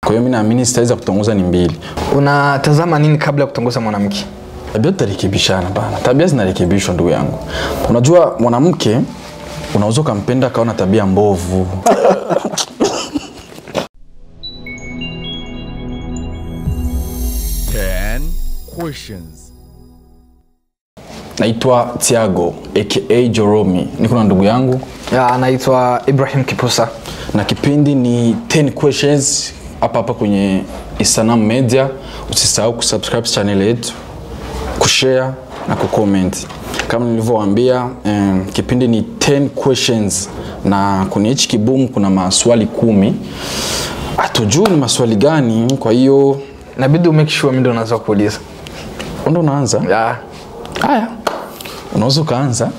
Kwa hiyo mimi naamini style za kutongoza ni mbili. Unatazama nini kabla ya kutongoza mwanamke? Tabia tutarekebishana bana, tabia zinarekebishwa ndugu yangu. Unajua mwanamke unaweza ukampenda akawa na tabia mbovu. Ten questions. Naitwa Tiago aka Joromi, niko na ndugu yangu Ya, anaitwa Ibrahim Kipusa. na kipindi ni 10 questions hapa hapa kwenye Isanam Media. Usisahau kusubscribe channel yetu, kushare na kucomment. Kama nilivyowaambia, um, kipindi ni 10 questions na kwenye hichi kibumu kuna maswali kumi. Hatujui ni maswali gani, kwa hiyo Inabidi umake sure mimi ndo naweza kuuliza. ndo unaanza. Ya. Haya, unaweza ukaanza.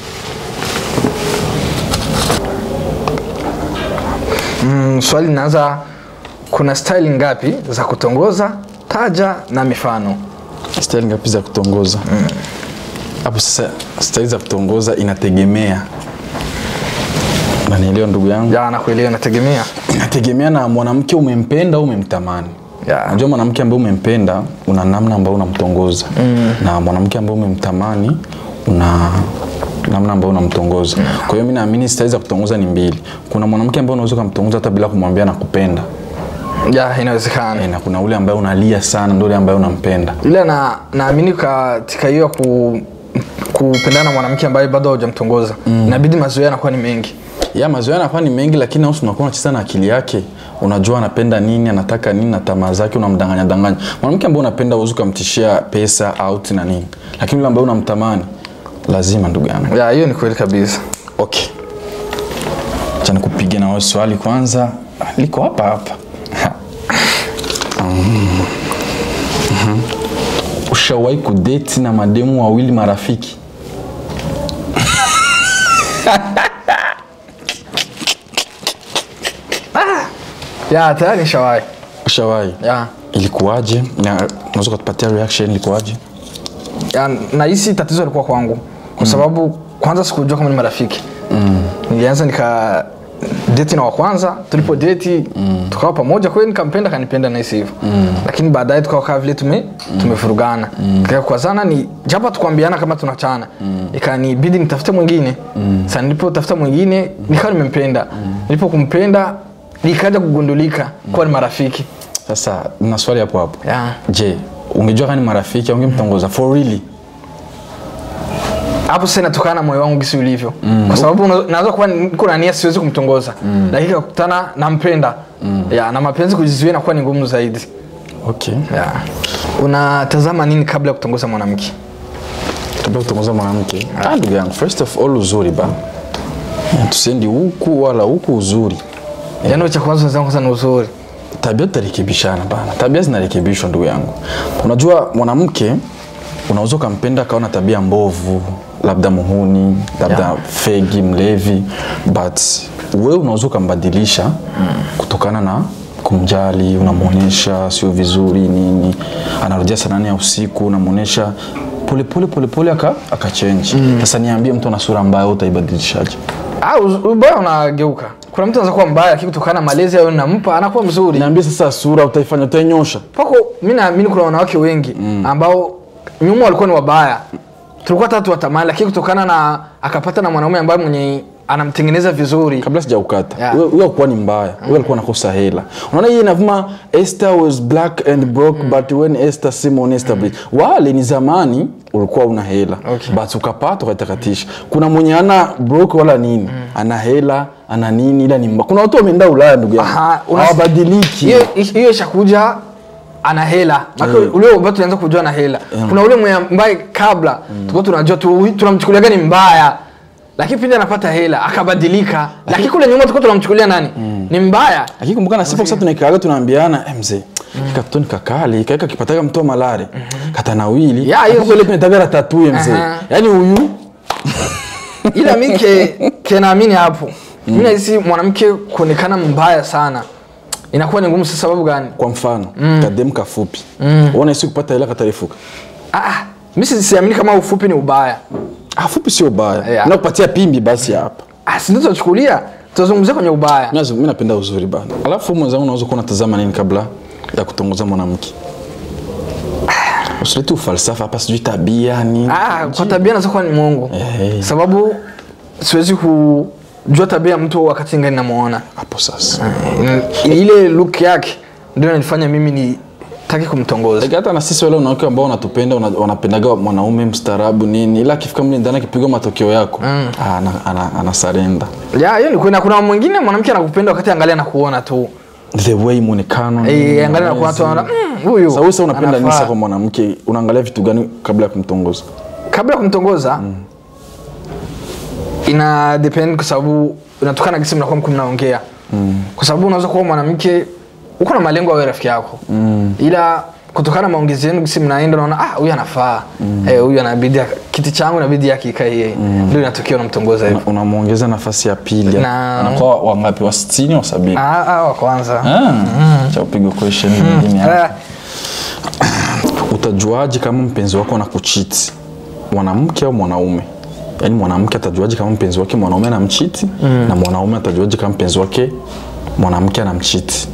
Mm, swali linaanza kuna style ngapi za kutongoza? Taja na mifano. Style ngapi za kutongoza? Hapo sasa style za kutongoza inategemea. Unanielewa ndugu yangu? Ya, nakuelewa inategemea. Inategemea na mwanamke umempenda au umemtamani. Ya. Unajua mwanamke ambaye umempenda una namna ambayo unamtongoza na mwanamke ambaye umemtamani una namna ambayo unamtongoza. Kwa hiyo mimi naamini style za kutongoza ni mbili. Kuna mwanamke ambaye unaweza kumtongoza hata bila kumwambia nakupenda. Ya, inawezekana. Eh, na kuna ule ambaye unalia sana ndio ule ambaye unampenda. ila na naamini katika hiyo ya ku, kupendana na mwanamke ambaye bado haujamtongoza inabidi mazoea yanakuwa ni mengi ya mazoea yanakuwa ni mengi lakini au unakuwa unacheza na akili yake unajua anapenda nini anataka nini na tamaa zake unamdanganya danganya mwanamke ambaye unapenda uwezi ukamtishia pesa out na nini lakini yule ambaye unamtamani lazima ndugu yangu ya hiyo ni kweli kabisa okay cha nikupiga na wewe swali kwanza liko hapa hapa Ha. Mm. Mhm. ushawahi kudeti na mademu wawili marafiki ya tayari nishawahi ushawahi ya ilikuwaje na unaweza kutupatia reaction ilikuwaje ya nahisi tatizo lilikuwa kwangu kwa sababu kwanza sikujua kama ni marafiki mm. nilianza nika deti na wa kwanza tulipo deti mm. tukawa pamoja kweli nikampenda kanipenda nahisi hivyo mm. lakini baadaye tukawa kaa vile tume tumefurugana mm. tukakwazana ni japo tukuambiana kama tunachana mm. ikanibidi nitafute mwingine mm. sasa nilipotafuta mwingine nikawa nimempenda mm. nilipo kumpenda nikaja kugundulika kuwa ni marafiki sasa na swali hapo hapo yeah. je ungejua kama ni marafiki ungemtongoza for really hapo sasa inatokana na moyo wangu gisi ulivyo mm. kwa sababu una- naweza kuwa niko na nia siwezi kumtongoza mm. lakini kakutana nampenda mm. ya, na mapenzi kujizuia inakuwa ni ngumu zaidi okay ya. unatazama nini kabla ya kutongoza mwanamke kabla kutongoza mwanamke ah ndugu yangu first of all uzuri bana tusendi huku wala huku uzuri yaani cha kwanza wenzangu kwanza ni uzuri tabia tutarekebishana bana tabia zinarekebishwa ndugu yangu unajua mwanamke unaweza ukampenda akawa na tabia mbovu labda muhuni labda Yeah. fegi mlevi but wewe unaweza ukambadilisha kutokana na kumjali unamwonyesha sio vizuri nini anarudia saa nane ya usiku unamwonyesha polepole polepole aka akachenji sasa niambie mtu ana sura mbaya wewe utaibadilishaje Ah, uz- ubaya unageuka kuna mtu anaweza kuwa mbaya lakini kutokana na malezi ayo nampa anakuwa mzuri niambie sasa sura utaifanya utainyosha pako mi naamini kuna wanawake wengi ambao nyuma walikuwa ni wabaya tulikuwa tatu watamani lakini kutokana na akapata na mwanaume ambaye mwenye anamtengeneza vizuri kabla sijaukata Yeah. huyo huyo alikuwa ni mbaya huyo alikuwa anakosa hela unaona hii inavuma Esther was black and broke but when Esther Simon Esther bleed wale ni zamani ulikuwa una hela Okay. but ukapata ukatakatisha kuna mwenye ana broke wala nini ana hela ana nini ila ni mbaya kuna watu wameenda Ulaya ndugu yangu Aha, unas- hawabadiliki hiyo hiyo ishakuja ana hela Maka ule ambao tunaanza kujua ana hela kuna ule mwenye ambaye kabla tulikuwa tunajua tu tunamchukulia ni mbaya lakini pindi anapata hela akabadilika lakini kule nyuma tulikuwa tunamchukulia nani ni mbaya lakini kumbuka na sipo sasa tunaikaaga tunaambiana eh mzee hiki katoto ni kakali kaika kipataga mtu wa malare katanawili Yeah, hiyo- hapo ile tunataka ratatuye mzee Aha. yani huyu ila mi ke, ke naamini hapo mi nahisi mwanamke kuonekana mbaya sana inakuwa ni ngumu sa sababu gani kwa mfano mm. kademu kafupi mm. uona isi kupata hela katarefuka ah, ah, mi si- siamini kama ufupi ni ubaya afupi sio baya Yeah. nakupatia pimbi basi hapa ah, sindio tunachukulia tutazungumzia kwenye ubaya Mimi mimi napenda uzuri bana. Alafu mwenzangu unaweza kuwa unatazama nini kabla ya kutongoza mwanamke? Usilete ufalsafa hapa sijui tabia nini. ah, kwa tabia naweza kuwa ni mwongo Eh. sababu siwezi kujua tabia ya mtu wakati ngani namuona Hapo sasa. Mm, ile look yake ndio inanifanya mimi nitaki kumtongoza Like hata na sisi wale wanawake ambao wanatupenda wana- wanapendaga mwanaume mstaarabu nini ila akifika mle ndani akipigwa matokeo yako mm. ana, ana, ana surrender. ya hiyo ni kweli na kuna mwingine mwanamke anakupenda wakati angalia na kuona tu The way muonekano. Eh, nini, angalia na kuona tu anaona mm, huyu Sasa wewe sasa unapenda nini anafaa." sasa kwa mwanamke? Unaangalia vitu gani kabla ya kumtongoza? kabla ya kumtongoza ina depend kwa sababu inatokana na kisi mnakuwa mko mnaongea kwa sababu unaweza kuwa mwanamke uko na malengo awe rafiki yako ila kutokana na maongezi yenu kisi mnaenda unaona ah huyu anafaa eh huyu anabidi kiti changu inabidi yake ikae yeye ndio inatokea unamtongoza hivyo Una- Unamwongeza nafasi ya pili. Na- Anakuwa wangapi? Wa 60 au 70? ah ah wa kwanza Ah, cha kupiga question nyingine hapa. Ah, Utajuaje kama mpenzi wako anakuchiti, mwanamke au mwanaume? Yaani mwanamke atajuaje kama mpenzi wake mwanaume anamchiti na mwanaume atajuaje kama mpenzi wake mwanamke anamchiti?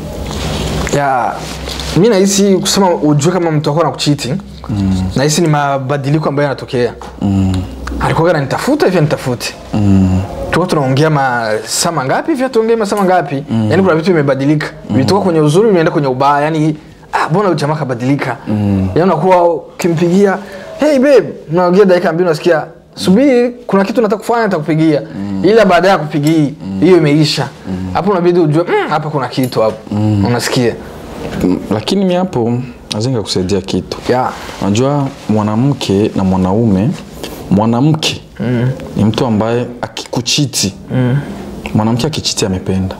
ya mi nahisi kusema ujue kama mtu wako anakuchiti mm. nahisi ni mabadiliko ambayo yanatokea mm. alikuwa ananitafuta hivyo nitafute mm. tuko tunaongea masaa mangapi hivyo tuongee masaa mangapi mm. yani kuna vitu vimebadilika mm. vitoka kwenye uzuri vimeenda kwenye ubaya yani ah mbona huyu jamaa kabadilika mm. yani unakuwa ukimpigia hey babe unaongea dakika mbili unasikia subiri kuna kitu nataka kufanya nitakupigia mm. ila baadaye ya kupigii hiyo imeisha hapo unabidi ujue "Mm, hapa kuna kitu hapo unasikia Mm, Lakini mi hapo nazenga kusaidia kitu. yeah. Unajua mwanamke na mwanaume, mwanamke mm. ni mtu ambaye akikuchiti mm. mwanamke akichiti amependa,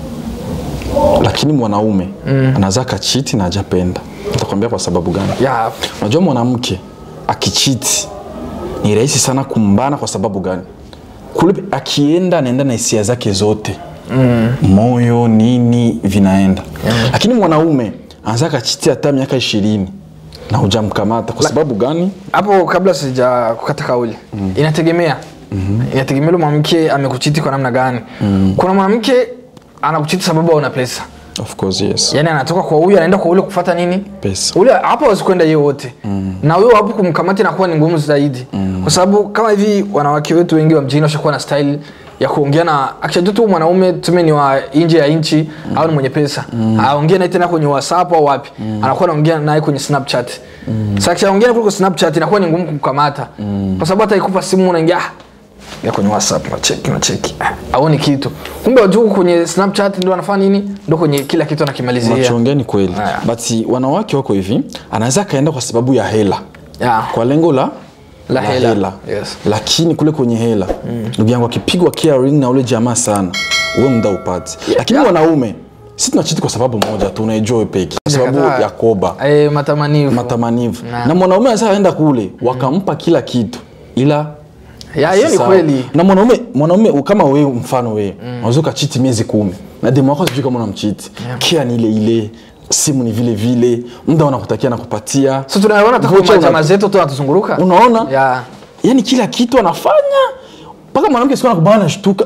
lakini mwanaume mm. anaweza akachiti na hajapenda. Nitakwambia kwa sababu gani. Yeah. Unajua mwanamke akichiti ni rahisi sana kumbana. Kwa sababu gani? Kule akienda anaenda na hisia zake zote mm. moyo nini vinaenda yeah. Lakini mwanaume anaweza akachiti hata miaka ishirini na hujamkamata. Kwa sababu gani? hapo kabla sija kukata kauli mm. inategemea mm-hmm. inategemea ule mwanamke amekuchiti kwa namna gani mm. kuna mwanamke anakuchiti sababu auna pesa Of course yes. yani anatoka kwa huyu anaenda kwa ule kufata nini Pesa. ule hapo hawezi kwenda yeye wote mm. na huyo hapo kumkamata inakuwa ni ngumu zaidi mm. kwa sababu kama hivi wanawake wetu wengi wa mjini washakuwa na style ya kuongea na akishajua tu mwanaume tuseme ni wa nje ya nchi mm. au ni mwenye pesa mm. aongee naye tena kwenye whatsapp au wapi mm. anakuwa anaongea naye kwenye snapchat mm. sasa akishaongea kuliko snapchat inakuwa ni ngumu kumkamata mm. kwa sababu hata ikupa simu unaingia ah, ya kwenye whatsapp nacheki nacheki Ah, aoni kitu kumbe wajuu kwenye snapchat ndo anafanya nini ndo kwenye kila kitu anakimalizia Unachoongea ni kweli, Haya. but wanawake wako hivi, anaweza akaenda kwa sababu ya hela yeah. kwa lengo la La hela. Yes. lakini kule kwenye hela ndugu yangu akipigwa caring na ule jamaa sana uwe muda upati lakini wanaume si tunachiti kwa sababu moja tu unaijua wewe peke kwa sababu Kataa. ya koba Eh, matamanivu matamanivu Na. na mwanaume anaweza aenda kule wakampa kila kitu ila ya hiyo ni Sawa. kweli na mwanaume mwanaume u- kama wewe mfano wewe unaweza ukachiti miezi kumi na demu wako sijui kama unamchiti kia ni ile ile simu ni vile vile muda unakutakia nakupatia so tunaona hata Vocha kwa una- jamaa zetu tu wanatuzunguruka unaona ya yani kila kitu anafanya mpaka mwanamke siku anakubana nashtuka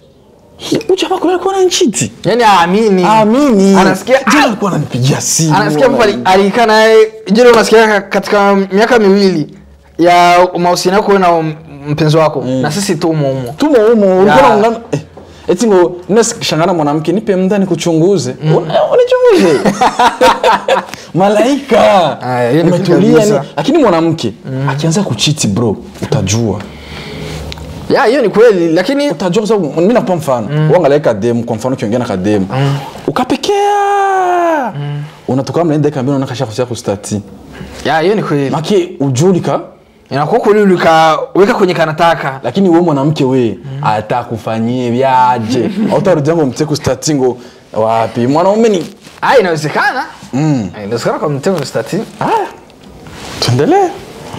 ujamaa kuna alikuwa ananichiti yani aamini amini anasikia jana alikuwa ananipigia simu anasikia mtu ali- alikaa naye jile unasikia ka- katika miaka miwili ya mahusiano yako wewe na m- mpenzi wako na sisi tu umo umo tumo humo ulikuwa Ya. unaungana eh, eti ngo nashangana mwanamke nipe muda nikuchunguze Una- unichunguze malaika Aya, hiyo ni kweli umetulia kabisa. ni lakini mwanamke akianza kuchiti bro utajua ya hiyo ni kweli lakini utajua kwa sababu mimi nakupa mfano mm. uangalia kademu kwa mfano ukiongea na kademu ukapekea unatoka mnaenda dakika mbili unaona kashakusia kustati ya hiyo ni kweli maki ujulika inakuwa kweli ulikaweka kwenye kanataka lakini we mwanamke we atakufanyie vyaje autarudia ngo mte kustati ngo wapi mwanaume ni ah inawezekana mm. inawezekana kwa mtego stati haya tuendelee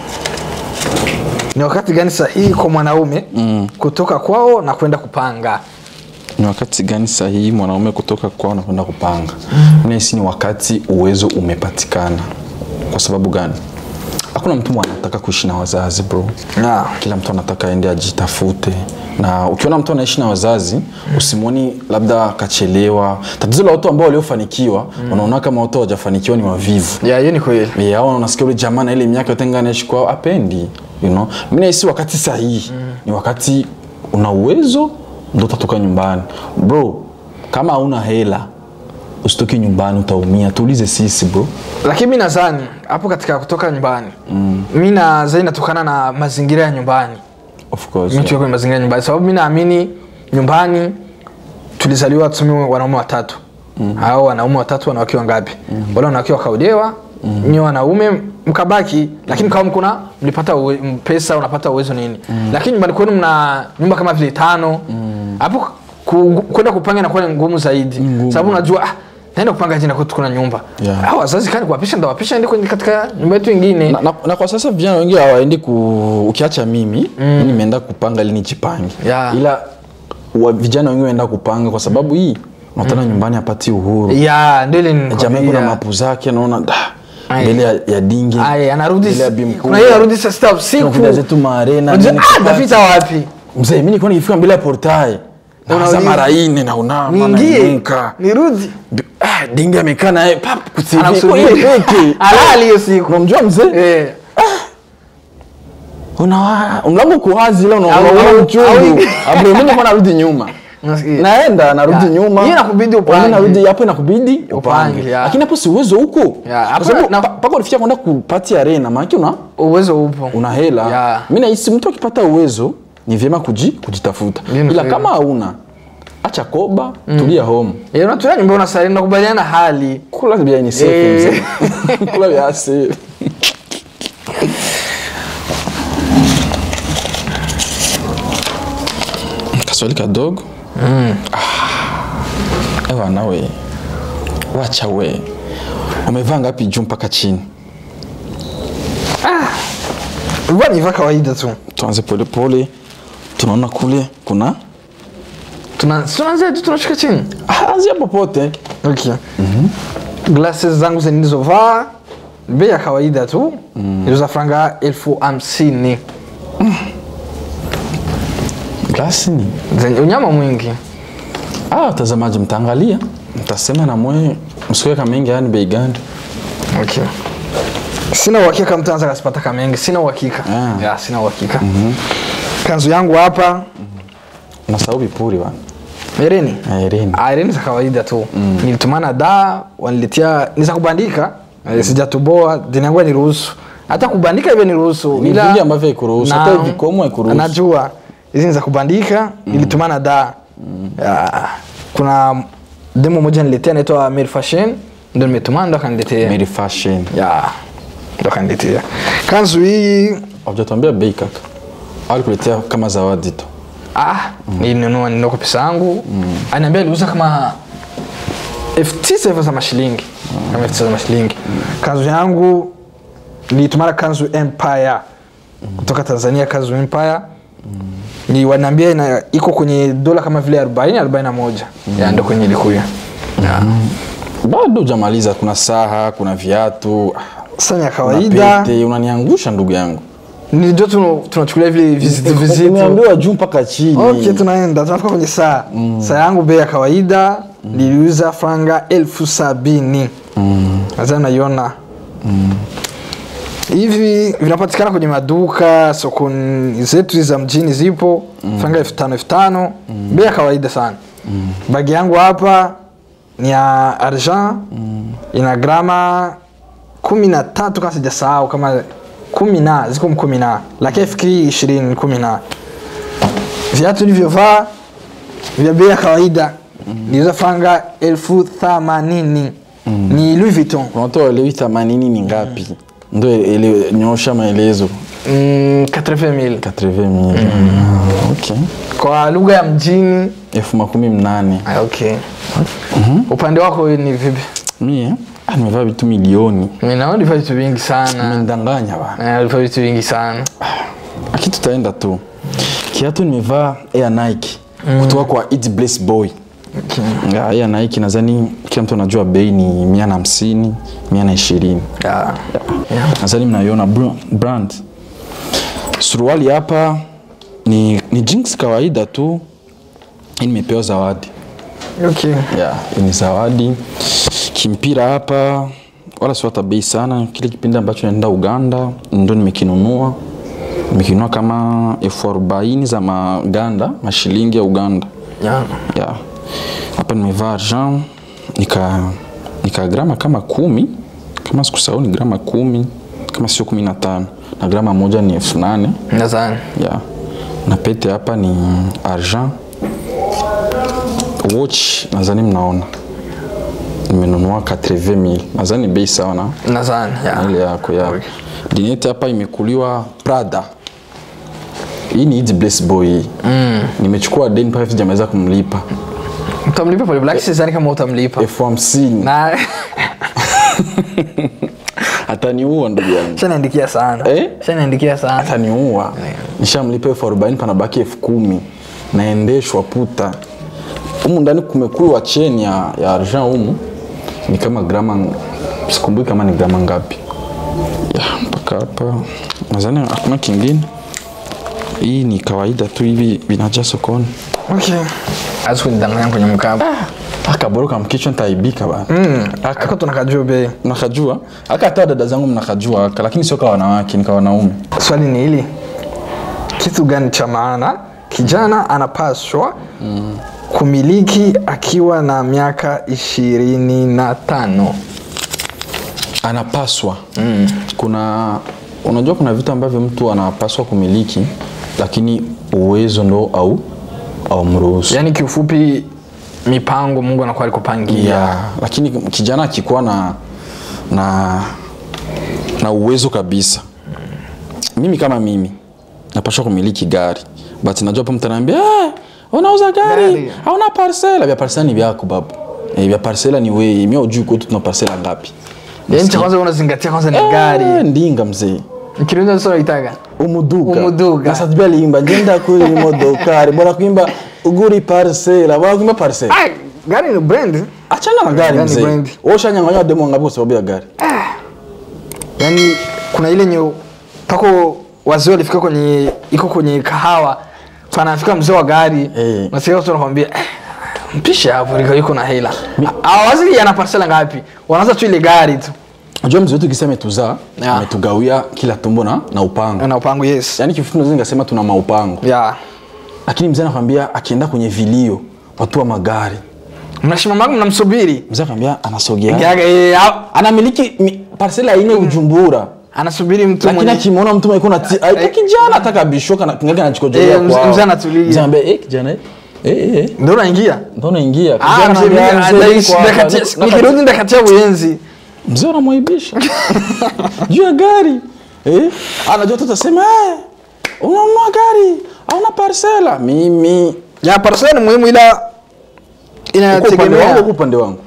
ni wakati gani sahihi kwa mwanaume mm. kutoka kwao na kwenda kupanga ni wakati gani sahihi mwanaume kutoka kwao na kwenda kupanga mm. nahisi ni wakati uwezo umepatikana kwa sababu gani hakuna mtu mwenye anataka kuishi na wazazi bro yeah. kila mtu anataka aende ajitafute na ukiona mtu anaishi na wazazi usimwoni labda akachelewa tatizo la watu ambao waliofanikiwa unaona kama watu hawajafanikiwa ni wavivu yeah, hiyo ni kweli Yeah, au unasikia ule jamaa na ile miaka yote ngana anaishi kwao apendi you know mimi nahisi wakati sahihi ni wakati una uwezo ndo utatoka nyumbani bro kama hauna hela usitoke nyumbani utaumia tuulize sisi bro lakini mi nadhani hapo katika kutoka nyumbani mm. mi nadhani inatokana na mazingira ya nyumbani of course mi tuko kwenye mazingira ya nyumbani sababu mi naamini nyumbani tulizaliwa tuseme wanaume watatu mm. au wanaume watatu wanawake wangapi mm. wale wanawake wakaolewa mm. nyi wanaume mkabaki lakini kama mkuna mlipata uwe, m- pesa unapata uwezo nini mm. lakini nyumbani kwenu mna nyumba kama vile tano hapo ku- kwenda kupanga inakuwa ni ngumu zaidi sababu unajua ah, naenda kupanga jina kwetu kuna nyumba Yeah. ah, wazazi kani kuwapisha ndawapisha ende kwenye katika nyumba yetu ingine na, na, na kwa sasa vijana wengi hawaendi ku ukiacha mimi mm. nimeenda kupanga ili nijipange Yeah. ila wa, vijana wengi waenda kupanga kwa sababu hii unatana nyumbani apati uhuru ya ndio ile jamaa kuna nilikwambia. mapu zake naona da, Ai. mbele ya, ya dingi Aya, anarudi mbele ya bi mkubwa. kuna hiyo anarudi saa sita usiku Tunakuja zetu maarena Unajua, nini ah, kupata. napita wapi mzee mimi nilikuwa nikifika mbele ya portail naanza Unauliza. mara ine na unama niingie nainuka nirudi Bi- ah, dingi amekaa naye pap kusivi Anakusubiri. kwa hiyo peke alali hiyo siku unamjua mzee Eh. unawa mlango uko wazi ila Au- unaona au- uchungu au- abro mimi kwa narudi nyuma Unasikia? naenda narudi Ya. nyuma Hiyo inakubidi upange. Mimi narudi hapo inakubidi upange ya. lakini hapo si uwezo huko Ya, hapo kwa sababu na- pa- paka ulifikia kwenda kupati arena maana una uwezo upo una hela Ya. mimi nahisi mtu akipata uwezo ni vyema kuji, kujitafuta Ndiyo, ni ila kweli. kama hauna acha koba tulia home Eh, unatulia nyumba unasali nakubaliana na hali kula bia ni safe Eh. mzee kula bia safe kaswali kadogo mm. ah. ewa nawe wacha we umevaa ngapi juu mpaka chini ulikuwa niva kawaida tu tuanze polepole tunaona kule kuna Tuna- tunaanzia tu tunashuka chini Ah, anzia popote okay. glasses zangu zinilizovaa bei ya kawaida tu mm. iliuza franga elfu hamsini glasi ni zenye unyama mwingi ah, watazamaji mtaangalia mtasema na mwe msiweka mengi yani bei gani okay. sina uhakika mtu anaweza kasipata kamengi sina uhakika Ah. ya sina uhakika kanzu yangu hapa nasahau vipuri bana ereni Ah, Irene. Ah, Irene za kawaida tu mm. nilitumana da waniletea ni za kubandika mm. sijatoboa dini yangu niruhusu hata kubandika hivyo niruhusu Ni ila- vingi ambavyo haikuruhusu, hata Na- vikomo haikuruhusu. najua hizi ni za kubandika nilitumana da Ya, kuna demo moja niletea naitwa Mary Fashion ndo nimetumana ndo akaniletea Mary fashion ya ndo akaniletea kanzu hii hujatuambia bei kaka au alikuletea kama zawadi tu ah nilinunua ninunua kwa pesa yangu aniambia aliuza kama elfu tisa hivyo za mashilingi kama elfu tisa za mashilingi kanzu yangu nilitumana kanzu empire kutoka tanzania kanzu empire ni wanaambia ina iko kwenye dola kama vile 40 41 ya ndo kwenye ilikuya bado hujamaliza kuna saha kuna viatu ah, sasa ya kuna kawaida pete unaniangusha ndugu yangu ndio tunu- tunachukulia vile vizitu vizitu umeambiwa juu mpaka chini okay tunaenda tunafika kwenye saa saa yangu bei ya kawaida niliuza franga elfu sabini naza naiona hivi vinapatikana kwenye maduka soko zetu za mjini zipo franga elfu tano elfu tano bei ya kawaida sana bagi yangu hapa ni ya argent ina grama kumi na tatu kama sijasahau kama kumi na ziko kumi na lakini fikiri ishirini ni kumi na viatu nilivyovaa vya bei ya kawaida niliuza franga elfu themanini ni Louis Vuitton watu waelewi themanini ni ngapi ndo ele- nyosha maelezo mm, 80,000 80 okay kwa lugha ya mjini elfu makumi mnane ah, okay. upande wako ni vipi mie ah, nimevaa vitu milioni Mimi naona ulivaa vitu vingi sana mendanganya bana Eh, ulivaa vitu vingi sana aki tutaenda tu kiatu nimevaa air nike kutoka kwa It Bless boy okay. Ya, air nike nadhani kila mtu anajua bei ni mia na hamsini mia na ishirini Yeah. Yeah. nadhani mnaiona br- brand suruali hapa ni, ni jeans kawaida tu hii nimepewa zawadi Okay. yeah, hii ni zawadi kimpira hapa wala sio hata bei sana kile kipindi ambacho naenda uganda ndo nimekinunua nimekinunua kama elfu arobaini za maganda mashilingi ya uganda Yeah. yeah. hapa nimevaa argent nika nika grama kama kumi kama sikusahau ni grama kumi kama sio kumi na tano na grama moja ni elfu nane Nadhani. yeah. na pete hapa ni argent watch nadhani mnaona nimenunua 80000 nadhani bei sawa na Nadhani. na Yeah. ile yako ya dineti hapa imekuliwa prada hii ni Easy Bless boy hii mm. nimechukua deni mpaka sijamaliza kumlipa Utamlipa pole black sidhani kama utamlipa. elfu hamsini Na ataniua ndugu yangu shanaandikia sana. Eh? Shanaandikia sana. ataniua nishamlipa elfu arobaini panabaki elfu kumi naendeshwa puta humu ndani kumekuwa cheni ya, ya argent humu ni kama grama sikumbuki kama ni grama ngapi ya mpaka hapa nadhani hakuna kingine hii ni kawaida tu hivi vinaja sokoni Okay. Azu kunidanganya kwenye mkaba. akaboroka mkichwa ntaibika bana Aka- Aka tunakajua bei. mnakajua aka hata dada zangu mnakajua aka lakini sio kwa wanawake ni kwa wanaume Swali ni hili. Kitu gani cha maana kijana anapaswa kumiliki akiwa na miaka ishirini na tano? anapaswa mm. kuna unajua kuna vitu ambavyo mtu anapaswa kumiliki lakini uwezo ndo au au mruhusu Yaani kiufupi mipango Mungu anakuwa alikupangia. yeah. lakini kijana akikuwa na na na uwezo kabisa mimi kama mimi napashwa kumiliki gari but najua pa mtu anaambia "Eh, unauza gari Gari. hauna parsela vya parsela ni vyako babu eh, vya parsela ni wewe mimi ujui kwetu tuna parsela ngapi Yaani cha kwanza unazingatia kwanza ni Eh, gari. ndinga mzee Ikirundi sasa unaitaga. umuduga Umuduga. nasatubya limba ngenda kuri imodokari bora kuimba uguri parsela bora kuimba parsela Ah, gari ni brand. achana na gari Gari mzee brand. wewe ushanyang'anywa demo ngapi kwa sababu ya gari Yaani kuna ile nye pako wazee walifika kwenye iko kwenye kahawa panafika mzee wa gari Eh. nasikia watu wanakwambia eh, mpishe hapo liko yuko na hela awazi yana parcela ngapi wanaanza tu ile gari tu unajua mzee wetu kisa ametuzaa Yeah. ametugawia kila tumbo na, na upango na upango yes yaani kifupi naweza nikasema tuna maupango ya lakini mzee anakwambia akienda kwenye vilio watu wa magari mnashimamaga mnamsubiri mzee anakwambia anasogea Yaga, eh, au- anamiliki mi- parsela ine ujumbura anasubiri mtu lakini mwenye akimwona mtu mwenye kuna ti- aita kijana ataka bishoka na kingaga anachikojolea Eh, mzee- kwao. mzee anatulia. Mzee anambia eh kijana eh eh eh ndio unaingia ndo naingia Ah, Kijana mzee, anambia, mimi- "Mzee, ah, niko hapa, ndakatia- niko- nikirudi ndakatia uyenzi mzee unamwaibisha juu ya gari eh? anajua tu utasema eh, unanunua gari auna parsela mimi ya parcela ni muhimu ila uko upande wangu inategemea uko upande wangu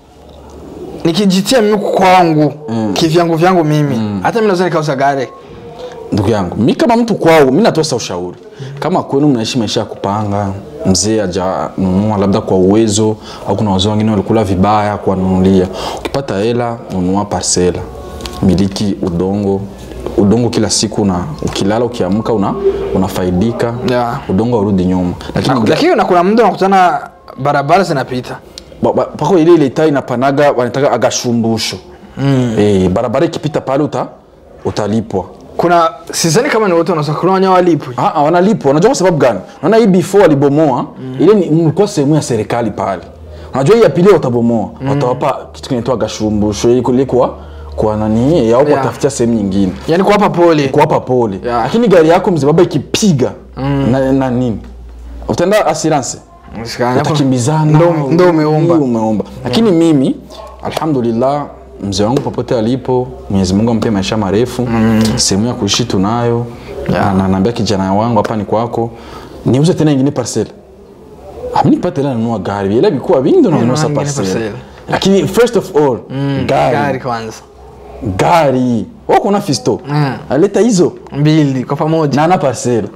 nikijitia mimi kwangu kivyangu vyangu mimi hata mimi naweza nikauza gari ndugu yangu mi kama mtu kwao mi natoa sa ushauri kama kwenu mnaishi maisha ya kupanga mzee ajanunua labda kwa uwezo au kuna wazee wengine walikula vibaya kuwanunulia ukipata hela nunua parsela miliki udongo udongo kila siku na ukilala ukiamka una, unafaidika Yeah. udongo urudi nyuma lakini lakini na kuna muda unakutana barabara zinapita Ba- ba- pako ile ile taa inapanaga wanataka agashumbusho mm. e, barabara ikipita pale uta, utalipwa kuna sizani kama ni wote wanaweza kuna wenye walipwi Ah, ah, wanalipwa unajua kwa sababu gani naona hii before walibomoa mm. ile ni mlikuwa sehemu ya serikali pale unajua hii ya pili watabomoa mm. watawapa kitu kinaitwa gashumbusho ili kule kwa kwa nani au Yeah. watafutia sehemu nyingine yani kuwapa pole kuwapa pole Yeah. lakini gari yako mzee baba ikipiga mm. na, na nini utaenda assurance Msikani, hapo utakimbizana ndo- ndo umeomba Ndio umeomba lakini mimi alhamdulillah mzee wangu popote alipo mwenyezi mungu ampe maisha marefu sehemu ya kuishi tunayo Yeah. na naambia kijana wangu hapa ni kwako niuze tena ingine parcel amini pate la nunua gari ila vikuwa vingi ndo nanunua sa ingine parcel parcel. lakini first of all gari gari kwanza gari wako na fisto Mm. aleta hizo mbili kwa pamoja na ana parcel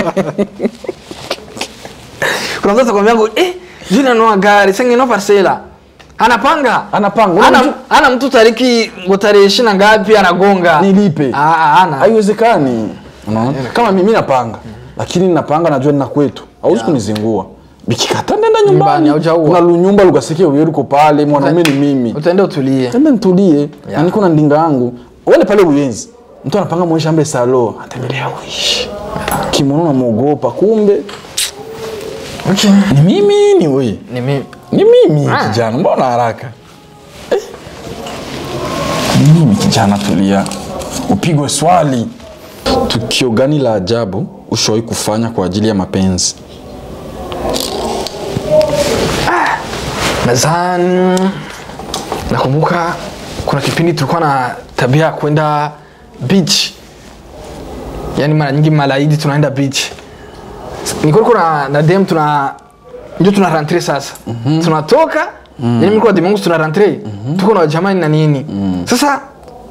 kuna mtu atakwambia ngo eh juu nanua gari sasa ngenua parcela anapanga Anapanga. ana, Unajua- ana mtu tariki ngo tarehe ishirini na ngapi anagonga nilipe Ah, ah, ana haiwezekani unaona kama mimi napanga lakini napanga najua nina kwetu hauwezi kunizingua bikikata nenda Nyumbani, nyumbani haujaua. kuna lunyumba lukasikia uye luko pale mwanaume ni mimi utaenda utulie enda nitulie na niko na ndinga yangu wale pale uyenzi mtu anapanga mwisha ambe salo atembelea uishi kimono namwogopa kumbe okay. ni mimi ni we ni mimi ni mimi Ah. kijana mbona haraka eh? ni mimi kijana tulia upigwe swali tukio gani la ajabu ushawahi kufanya kwa ajili ya mapenzi nadhani nakumbuka kuna kipindi tulikuwa na tabia ya kwenda beach yaani mara nyingi malaidi tunaenda beach nilikuwa niko na, na dem tuna ndio tuna rentre sasa mm-hmm. tunatoka mm. yani mlikuwa dimanche tuna rentre mm-hmm. tuko na jamani na nini mm. sasa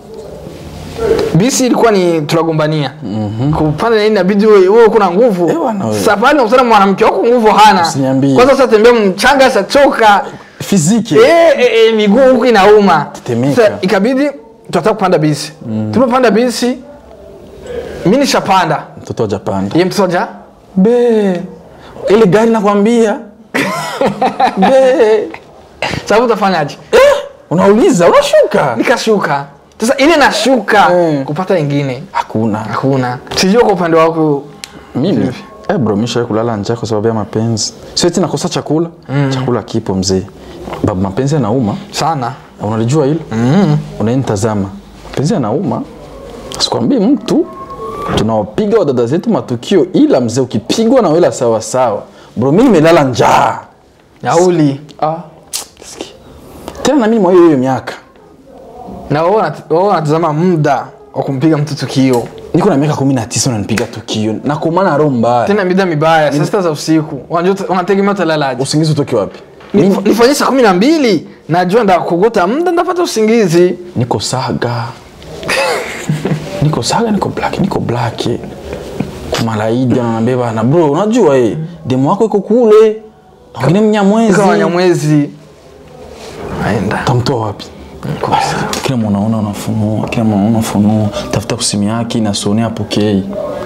bisi ilikuwa ni tunagombania mm-hmm. kupanda nini inabidi wewe wewe kuna nguvu Eh, bwana wewe. safari unakutana na mwanamke wako nguvu hana Usiniambie. kwanza sasa tembea mchanga sasa choka fiziki eh, eh, eh, miguu huku inauma Tetemeka. Sasa ikabidi tunataka kupanda bisi mm. tulipopanda bisi mi nishapanda mtoto wa japanda ye mtoja be ile gari nakwambia be sababu utafanyaje eh, unauliza unashuka nikashuka sasa ili nashuka Eh. kupata ingine hakuna hakuna sijua kwa upande wako mimi eh bro misha kulala njaa kwa sababu ya mapenzi sio eti nakosa chakula mm. chakula kipo mzee babu mapenzi yanauma sana unalijua hilo mm. unayenitazama mapenzi yanauma sikwambii mtu tunawapiga wadada zetu matukio ila mzee ukipigwa na wela sawa sawa bro mi nimelala njaa nauli ah. sikia. tena nami mwa hiyo hiyo miaka na wao wanat- wao wanatazama muda wa kumpiga mtu tukio niko na miaka kumi na tisa unanipiga tukio nakomana roho mbaya tena mida mibaya saa sita za usiku Wanajua- wanategemea utalalaje usingizi utoke wapi Nif- nifanyie saa kumi na mbili najua ndakogota muda ndapata usingizi niko saga niko saga niko black niko black kumalaidi ananiambia bana bro unajua eh demo wako iko kule na wengine mnyamwezi kama wanyamwezi aenda tamtoa wapi kila mwanaona unafunua kila mwanaona unafunua tafuta kusimu yake inasonea apokei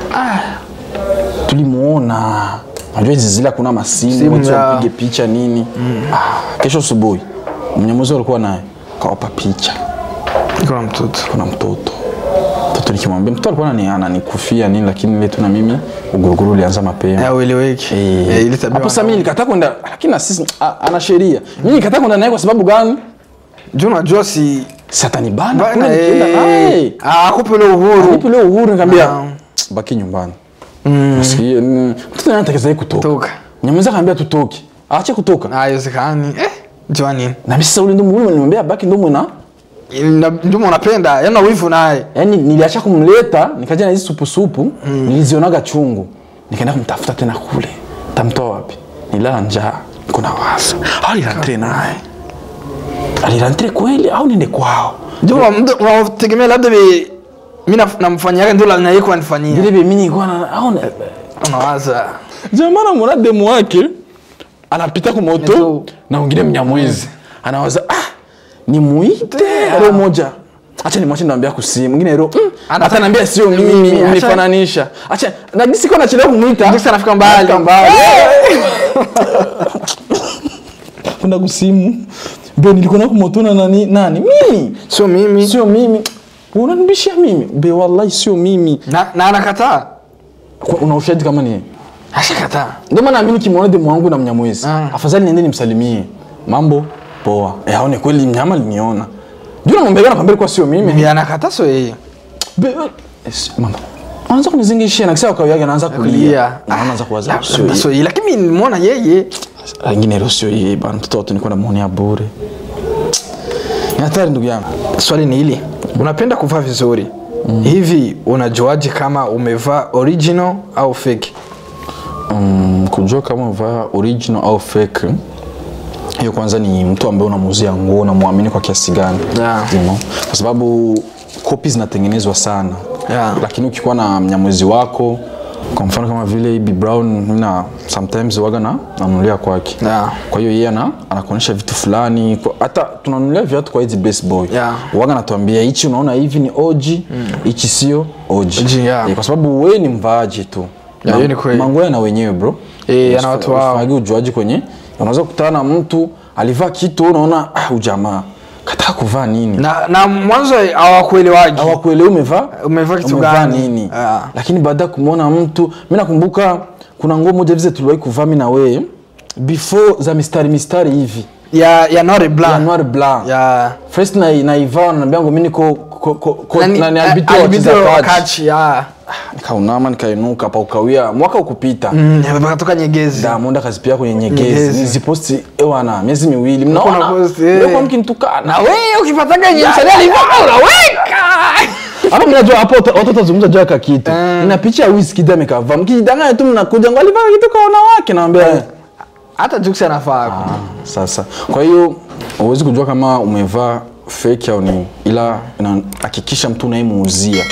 tulimuona najua hizi zile hakuna masimu Simu watu ya- wapige picha nini ah, kesho asubuhi mnyamwezi alikuwa naye kawapa picha iko na mtoto kuna mtoto mtoto nikimwambia mtoto alikuwa anani- ananikufia nini lakini ile tu na mimi uguruguru ulianza mapema Ya, ueleweki Eh, Eh, ile tabia hapo sasa mimi nikataa kwenda lakini na sisi a- ana sheria mimi nikataa kwenda naye kwa sababu gani juu unajua si satanibana Bana, kule nikienda eh, naye ah, akupe ule uhuru nipe leo uhuru nikamwambia Ah. baki nyumbani nasikia mm, mtoto naye anataka zaidi kutoka toka nyamweza akaambia tutoke aache kutoka haiwezekani eh, jua nini na mimi sasa ule ndo muhimu nimwambia baki ndo mwana Na- ndio unapenda yana wivu naye yaani niliacha kumleta nikaja na hizi supusupu mm. nilizionaga chungu nikaenda kumtafuta tena kule tamtoa wapi nilala njaa niko na wasa au nilantre naye alilantre kweli au niende kwao ndio wa- mtu- unategemea labda be mi namfanyiaga ndio naye kunanifanyia vile vile mimi nilikuwa na au na- unawaza jamaa namwona demu wake anapita kumoto Neto. na wengine mnyamwezi anawaza ah nimuite ro moja acha nimwache niambia kusimu mwingine ro mm, Ana- hata naambia sio Mimi, mimi acha- unifananisha acha na jinsi kwa nachelewa kumuita Jinsi anafika mbali. Anafika mbali kuna kusimu be nilikuwa na kumotona nani nani mimi sio mimi sio mimi unanibishia mimi be wallahi sio mimi na, na anakataa Kwa- una ushahidi kama ni yeye? ashakataa ndio maana mimi nikimwona demu wangu na mnyamwezi Ah. afadhali niende nimsalimie mambo poa eh aone kweli mnyama aliniona ndio namwambia na kwambia kwa sio mimi Ni anakataa sio yeye Be- es- mama anaanza kunizingishia na kisha kawi yake anaanza kulia kulia Na anaanza kuwaza Labda sio yeye sio yeye lakini mimi nimeona yeye wengine leo sio yeye bana mtoto watu nilikuwa namuonea bure ni hatari ndugu yangu swali ni hili unapenda kuvaa vizuri hivi unajuaje kama umevaa original au fake um, kujua kama umevaa original au fake hiyo kwanza ni mtu ambaye unamuuzia nguo unamwamini kwa kiasi gani Yeah. you know? kwa sababu kopi zinatengenezwa sana Yeah. lakini ukikuwa na mnyamwezi wako kwa mfano kama vile Ibi Brown mina sometimes waga na nanunulia kwake Yeah. kwa hiyo yeye ana anakuonyesha vitu fulani kwa- hata tunanunulia viatu kwa hizi best boy Yeah. waga natuambia hichi unaona hivi ni OG hichi sio OG OG, yeah. Eh, kwa sababu wewe ni mvaaji tu Yeah, hiyo ni kweli. mangoya na wenyewe bro Eh, ana watu wao. Usifanye ujuaji kwenye unaweza kukutana na mtu alivaa kitu unaona ah ujamaa kataka kuvaa nini na, na mwanzo hawakuelewagi hawakuelewi umevaa Umevaa kitu umevaa gani? nini Ah. lakini baada ya kumwona mtu mi nakumbuka kuna nguo moja vize tuliwahi kuvaa mi na wewe before za mistari mistari hivi ya ya Nore ya Blanc noir blanc ya first na naivaa wananiambia ngo mi niko ko- ko- ko- Nani- nani eh, arbitro wa arbitro Kiza wa Catch. Catch, ya nikaunama nikainuka pa ukawia mwaka ukupita Mm, pakatoka Nyegezi Diamond akazipia kwenye nyegezi Nyegezi. niziposti ewana miezi miwili Kuna mnaona post, eh. mlikuwa mkinitukana na wewe ukipataga yenye msanii alivaa unaweka hapo mimi najua hapo watu watazungumza juu ya kakitu ina picha ya Wizkid amekavaa mkijidanganya tu mnakuja ngo alivaa kitu kwa wanawake naambia hata Jux anafaa Ah, sasa kwa hiyo huwezi kujua kama umevaa fake au ni ila inahakikisha mtu unayemuuzia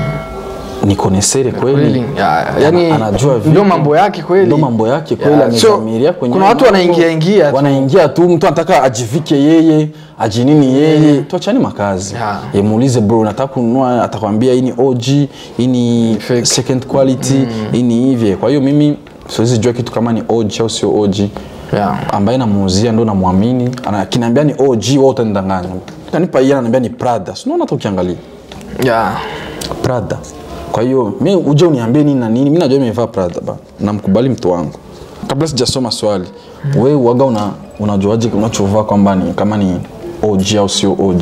ni konesere kweli Kweli, ya- yani, Ana- anajua ndio vitu. mambo yake kweli. ndio mambo yake kweli Ya, so, amedhamiria kwenye kuna watu mambo. wanaingia ingia tu. wanaingia tu mtu anataka ajivike yeye ajinini yeye tuachane makazi Ya. Ye, muulize bro nataka kununua atakwambia hii ni OG hii ni Fake. second quality hii ni hivi kwa hiyo mimi siwezi jua kitu kama ni OG au sio OG Yeah. ambaye namuuzia ndo namwamini Ana- akiniambia ni OG wewe utanidanganya kanipa yeye ananiambia ni Prada si unaona hata ukiangalia ya Prada kwa hiyo mi uje uniambie nini na nini mi najua nimevaa Prada ba namkubali mtu wangu kabla sijasoma swali we uaga una unajuaje unachovaa kwamba ni kama ni OG au sio OG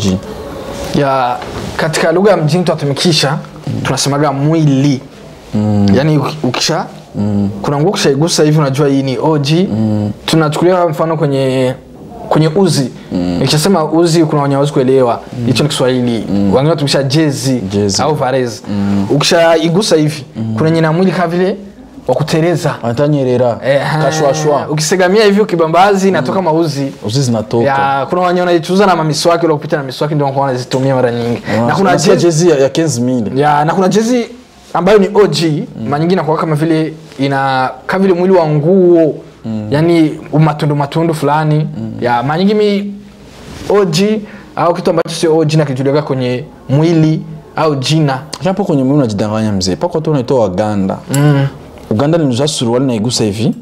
ya katika lugha ya mjini tunatumikisha tunasemaga mwili mm. yaani uki- ukisha mm. kuna nguo ukishaigusa hivi unajua hii ni OG mm. tunachukulia mfano kwenye kwenye uzi mm. ikishasema uzi kuna wenye hawezi kuelewa hicho ni kiswahili mm. wengine watumisha jezi, Jezi. au varez mm. ukishaigusa hivi mm. kuna wenye na mwili kama vile wa kutereza anatanyerera Eh, kashwashwa ukisegamia hivi ukibambazi inatoka mauzi uzi zinatoka ya kuna wenye wanaichuza na mamiswaki ule kupita na miswaki ndio wanakuwa wanazitumia mara nyingi na kuna Nasikia jezi jezi ya, ya 15000 ya na kuna jezi ambayo ni OG mm. mara nyingi inakuwa kama vile ina kama vile mwili wa nguo mm. yani matundu matundu fulani mm. ya mara nyingi mi OG au kitu ambacho sio OG na kijulikana kwenye mwili au jina hapo kwenye mwili unajidanganya mzee pako watu wanaitoa waganda mm. uganda niliza suruali naigusa hivi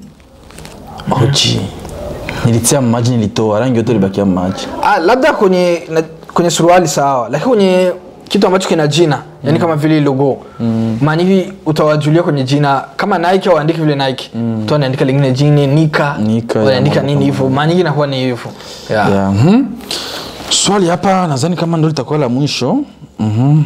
OG nilitia maji nilitoa rangi yote libakia maji ah, labda kwenye na, kwenye suruali sawa lakini kwenye kitu ambacho kina jina yani kama vile logo mm. maana hivi utawajulia kwenye jina kama Nike waandike vile Nike mm. tu anaandika lingine jini Nika Nika, ya, wanaandika mambo nini kama hivyo maana nyingi inakuwa ni hivyo yeah. yeah. mhm. swali hapa nadhani kama ndo litakuwa la mwisho mm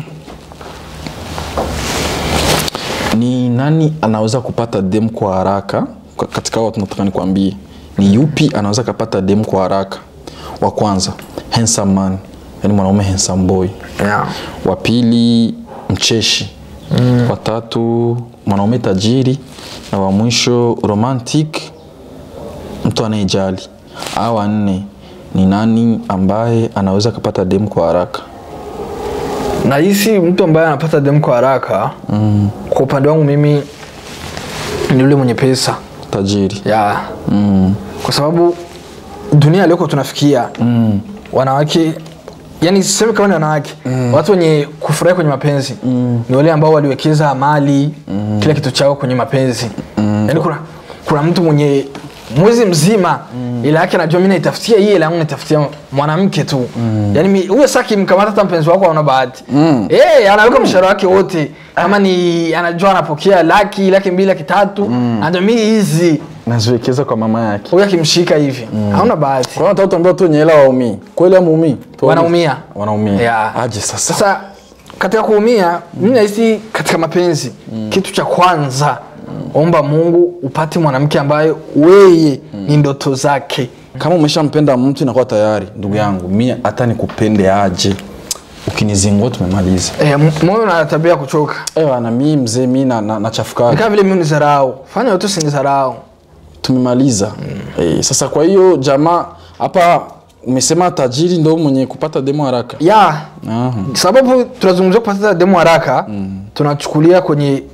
ni nani anaweza kupata dem kwa haraka Ka- katika hao watu nataka nikwambie ni yupi anaweza kapata dem kwa haraka wa kwanza handsome man yani mwanaume handsome boy Yeah. wa pili mcheshi mm. wa tatu mwanaume tajiri na wa mwisho romantic mtu anayejali au wa nne ni nani ambaye anaweza kapata dem kwa haraka na hisi mtu ambaye anapata demu kwa haraka mm. kwa upande wangu mimi ni yule mwenye pesa tajiri yeah. mm. kwa sababu dunia alioko tunafikia mm. wanawake yani sisemi kama ni wanawake mm. watu wenye kufurahi kwenye mapenzi mm. ni wale ambao waliwekeza mali mm. kila kitu chao kwenye mapenzi mm. yani kuna, kuna mtu mwenye mwezi mzima mm. ila yake anajua mi naitafutia hii ila yangu naitafutia mwanamke tu mm. yani mi- huyo saa kimkamata hata mpenzi wako aona bahati mm. hey, anaweka mshahara wake wote kama ni anajua anapokea laki laki mbili laki tatu mm. anajua mi hizi naziwekeza kwa mama yake huyu akimshika hivi hauna bahati kwa hiyo nataka tuambia watu wenye hela waumii kweli amuumii Tuambie. Wanaumia. wanaumia Yeah. aje sasa sasa katika kuumia mi nahisi katika mapenzi kitu cha kwanza omba mungu upate mwanamke ambaye weye ni ndoto zake kama umeshampenda mtu inakuwa tayari ndugu yangu mi hata nikupende aje ukinizingua tumemaliza e, m- moyo na tabia ya kuchoka ewa na mi mzee mi na, na, nachafukaga ni kama vile mi unizarau fanya yote usinizarau tumemaliza eh, sasa kwa hiyo jamaa hapa umesema tajiri ndo mwenye kupata demo haraka ya Aha. sababu tunazungumzia kupata demu haraka tunachukulia kwenye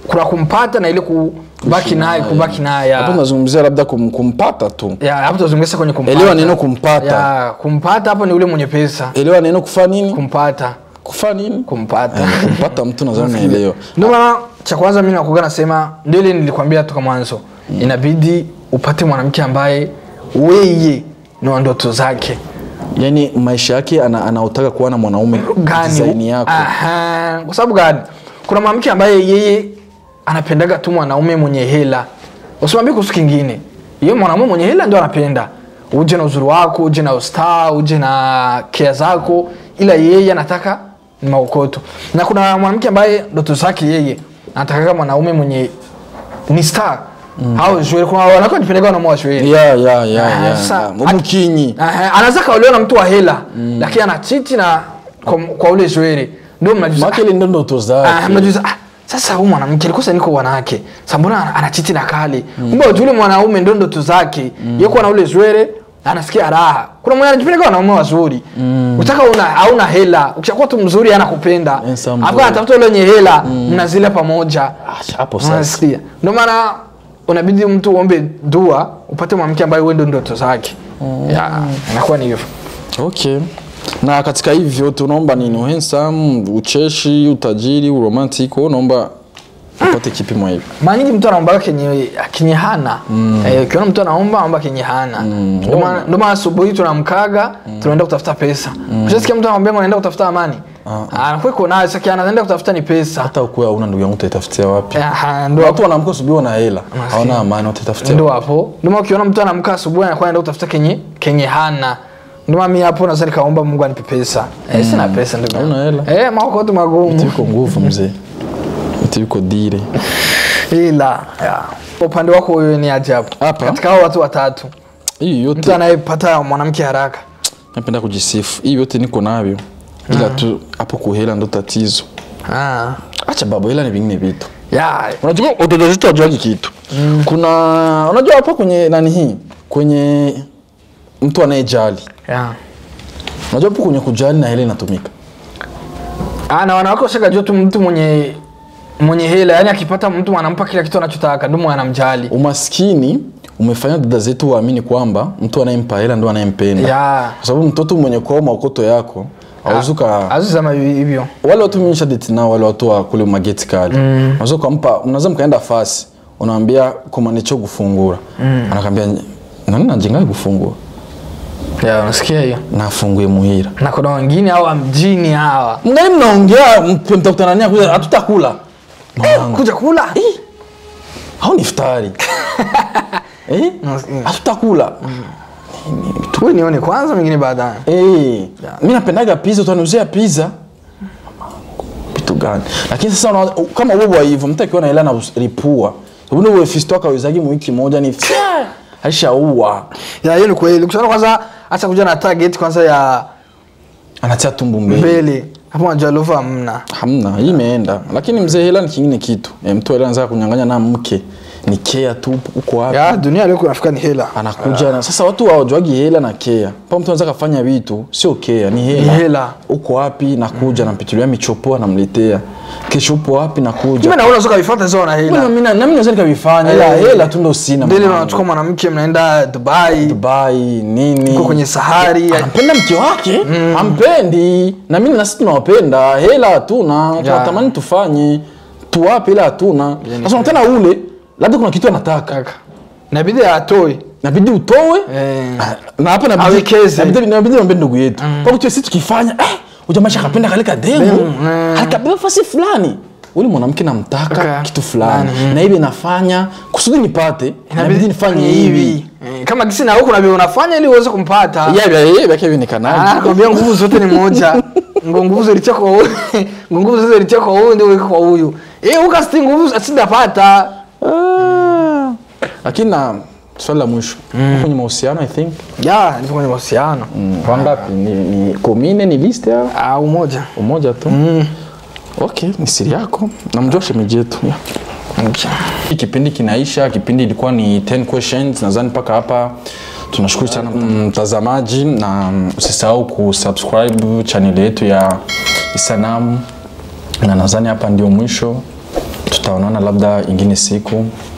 kuna kumpata na ile kubaki naye kubaki naye hapo ya tunazungumzia labda kum, kumpata tu ya hapo tuzungumzia kwenye kumpata Elewa neno kumpata. ya kumpata hapo ni ule mwenye pesa elewa neno kufa nini kumpata kufa nini kumpata Eh, kumpata mtu nadhani unaelewa ndio maana cha kwanza mimi nakuga nasema ndio ile nilikwambia toka mwanzo inabidi upate mwanamke ambaye weye ni wa ndoto zake yani maisha yake ana, anaotaka kuwa na mwanaume design gani yako Aha, kwa sababu gani kuna mwanamke ambaye yeye anapendaga tu mwanaume mwenye hela usimwambie kuhusu kingine yeye mwanaume mwenye hela ndio anapenda uje na uzuri wako uje na ustaa uje na kea zako ila yeye anataka ni maukoto na kuna mwanamke ambaye ndoto zake yeye anatakaga mwanaume mwenye ni star mm. au shwere kuna wanawake wanapendaga wanaume wa shwere ya ya ya Ah, ya, sa- ya umukinyi Aha, anaweza kaolewa na mtu wa hela lakini anachiti na kwa, kwa ule shwere ndio mnajuza make ile ndo ndoto Ah, zake mnajuza ah, sasa huyu mwanamke alikosa niko wanawake sasa mbona ana- anachiti na kali kumbe mm. yule mwanaume ndio ndoto zake mm. yeye kuwa na ule zwere anasikia raha kuna mwenye anajipeleka wanaume wazuri mm. utaka una hauna hela ukishakuwa tu mzuri anakupenda Handsome hapo boy. anatafuta yule wenye hela mnazila pamoja Ah, hapo sasa unasikia ndio maana unabidi mtu uombe dua upate mwanamke ambaye wewe ndio ndoto zake ya inakuwa ni hivyo okay na katika hivi vyote unaomba nini handsome ucheshi utajiri uromantic wewe unaomba upate kipi mwa hivi mara nyingi mtu anaombaga kenye kenye hana Eh, ukiona mtu anaomba aomba kenye hana Ndio maana- ndio maana asubuhi tunamkaga tunaenda kutafuta pesa ushasikia mtu anamwambia anaenda kutafuta amani anakuwa iko nayo sasa anaenda kutafuta ni pesa hata ukuwa una ndugu yangu utaitafutia wapi Aha, ndio watu wanaamka asubuhi wana hela hawana amani wataitafutia ndio hapo ndio maana ukiona mtu anamka asubuhi anakuwa anaenda kutafuta kenye kenye hana ndio maana mimi hapo naweza nikaomba Mungu anipe pesa eh, sina pesa ndugu yangu. Hauna hela? eh maokoto magumu Mti yuko nguvu mzee mti yuko dire ila ya. upande wako wewe ni ajabu Hapa? katika hao watu watatu hii mtu yote anayepata mwanamke haraka napenda kujisifu hii yote niko navyo ila tu hapo kuhela ndo tatizo ah. acha baba hela ni vingine vitu ya unajua watoto zetu wajuagi kitu kuna unajua hapa kwenye nani hii kwenye mtu anayejali ya unajua hapo kwenye kujali na hela inatumika ah, na wanawake washakajua tu mtu mwenye mwenye hela yani akipata mtu anampa kila kitu anachotaka ndio anamjali umaskini umefanya dada zetu waamini kwamba mtu anayempa hela ndo anayempenda ya kwa sababu mtoto mwenye kwao maokoto yako auzuka azizama hivyo wale watu mimi nishadate nao wale watu wa kule mageti kali unaweza ukampa unaweza mkaenda fasi unaambia komanicho gufungura anakwambia nani najenga gufungura ya unasikia hiyo nafunguye muhira na kuna wengine hawa mjini hawa mngali mnaongea mpe- mtakutana nia kuja hatutakula Mwanangu, kuja kula hao ni iftari eh Nasikia. hatutakula tuwe nione kwanza mengine baadaye Eh, mi napendaga pizza utaniuzia pizza vitu gani lakini sasa una, kama wewe hivyo mtu akiwa na hela na ripua sababu wewe fisto akawezagi mu wiki moja ni fya, alishaua ya hiyo ni kweli kushaona kwanza acha kuja na target kwanza ya anatia tumbu mbele mbele hapo unajua love hamna hamna hii imeenda lakini mzee hela ni kingine kitu e, mtu hela anataka kunyang'anya na mke ni kea tu uko wapi ya dunia leo kunafika ni hela anakuja na sasa watu hawajuagi hela na kea pa mtu anaweza kafanya vitu sio kea ni hela, Ni hela. uko wapi nakuja nampitulia michopo anamletea kesho upo wapi nakuja Mimi naona unaweza kuvifuata zao na Mbona hela mimi na- nami naweza nikavifanya ila Eh, hela tu ndo sina Ndele mwanangu. unachukua mwanamke mnaenda Dubai Dubai nini uko kwenye sahari anampenda mke wake ampendi na mimi nasi tunawapenda hela hatuna tunatamani tufanye tuwape ila hatuna sasa unatana ule labda kuna kitu anataka kaka inabidi atoe nabidi utoe Eh. Ah, na hapa nabidi Awekeze. nabidi nabidi niambie ndugu yetu kwa kutu sisi tukifanya eh ujamasha kapenda kale kademu Demu, eh. alikabeba fasi fulani ule mwanamke namtaka Okay. kitu fulani Fulani, na hivi nafanya kusudi nipate inabidi nifanye hivi Eh, kama kisi na huko na vile unafanya ili uweze kumpata yake Ah, vionekanaje nakwambia nguvu zote ni moja ngo nguvu zilitia kwa huyu ngo nguvu zote zilitia kwa huyu ndio weka kwa huyu eh ukasti nguvu asindapata Ah. lakini na swali la mwisho uko kwenye mahusiano i think ya nipo kwenye mahusiano wangapi ni, ni komine ni list au ah umoja umoja tu okay ni siri yako namjua shemeji yetu yeah. Hii kipindi kinaisha kipindi ilikuwa ni 10 questions nadhani mpaka hapa tunashukuru sana mtazamaji na mm, usisahau kusubscribe channel yetu ya isanamu na nadhani hapa ndio mwisho tutaonana labda ingine siku